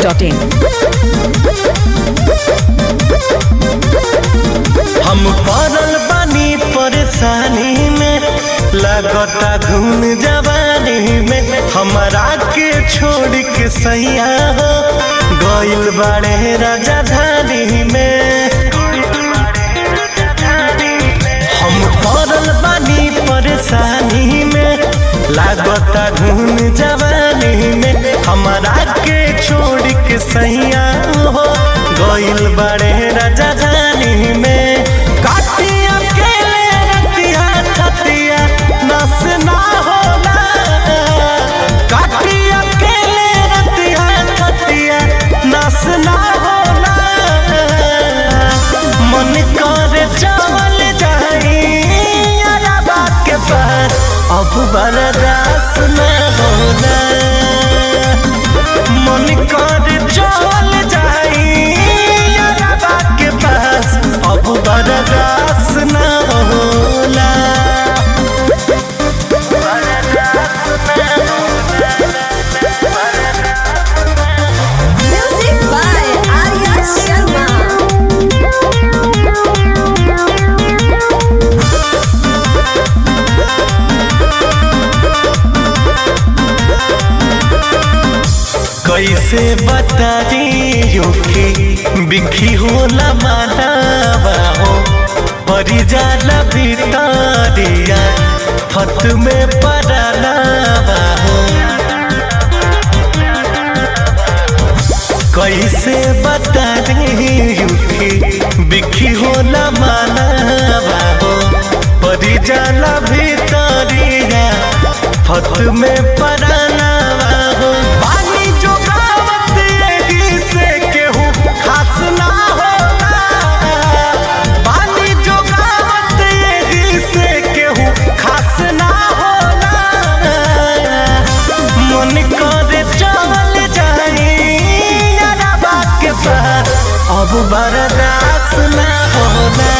masti.in. हम पड़ल बानी परेशानी में लगता घूम जवानी में हमरा के छोड़ के सैया हो गइल बाड़े राजधानी में हम पड़ल बानी परेशानी में लागता घूम जवानी में हमरा के छोड़ के सैया हो गइल बाड़े राजधानी में काटिया अकेले रतिया छतिया नस ना होला काटिया अकेले रतिया छतिया नस ना होला मन करे चल जाई अरबा के पार अब बर्दाश्त न होला मन करे चल जाई अरबा के पास अब बर्दाश्त न होला Music by Arya Sharma. कैसे बताइयो कि बिखी होला मानवा हो परी जाला भितरिया फत में पड़लावा हो कैसे बताइयो कि बिखी होला मानवा हो परी जाला भितरिया फत में पड़लावा हो पानी जो गावत एही से केहू खास ना होला पानी जो गावत एही से केहू खास ना होला मन करे चल जाई अरबा के पार अब बर्दाश्त ना होला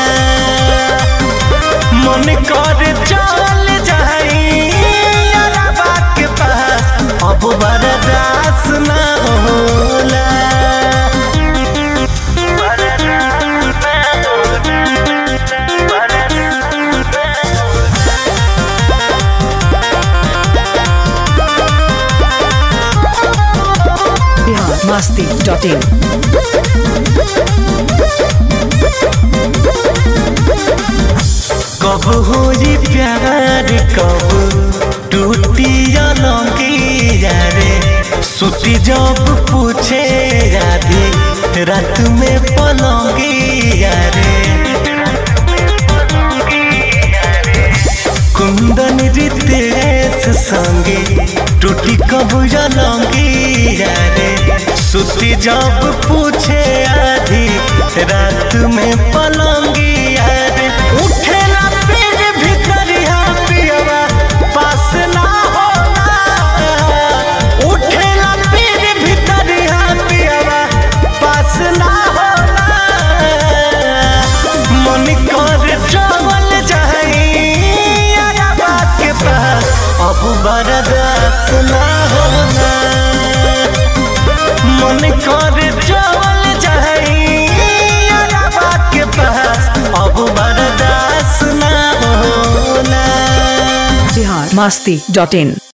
मन करे चल जाई अरबा के पास अब बर्दाश्त ना होला Bihar masti.in. कब होई प्यार कब टूटी अलंगिया रे सुती जब पूछे राधे रात में पलंगिया रे कुंदन रितेश संगे टूटी कब अलंगिया रे सुती जब पूछे आधी रात में पलंगिया रे उठेला फिर भीतरिया पियवा पास ना होला उठेला फिर भीतरिया पियवा पास ना होला मन कर चल जाई अरबा के पास अब बर्दाश्त ना होला मन कर चल जाई अरबा के पास अब बर्दाश्त ना होला Bihar masti.in.